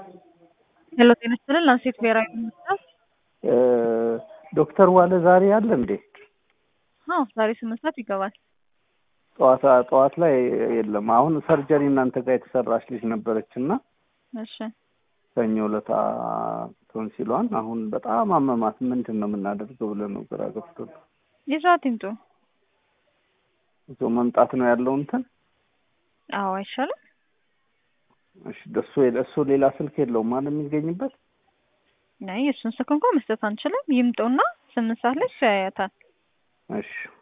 ሄሎ ጤና ይስጥልን ላንሴት ብሔራዊ ሆስፒታል ዶክተር ዋለ ዛሬ አለ እንዴ? አዎ ዛሬ ስምንት ሰዓት ይገባል። ጠዋት ጠዋት ላይ የለም። አሁን ሰርጀሪ እናንተ ጋር የተሰራች ልጅ ነበረች እና እሺ ሰኞ ዕለት ቶንሲሏን አሁን በጣም አመማት። ምንድን ነው የምናደርገው ብለን ነው ግራ ገብቶን ይዟት ይምጡ። እዞ መምጣት ነው ያለው እንትን አዎ አይሻልም? እሺ እሱ እሱ ሌላ ስልክ የለውም ማለት የሚገኝበት አይ እሱን ስልክ እንኳን መስጠት አንችልም። ይምጡና ስምንት ሰዓት ላይ ያያታል። እሺ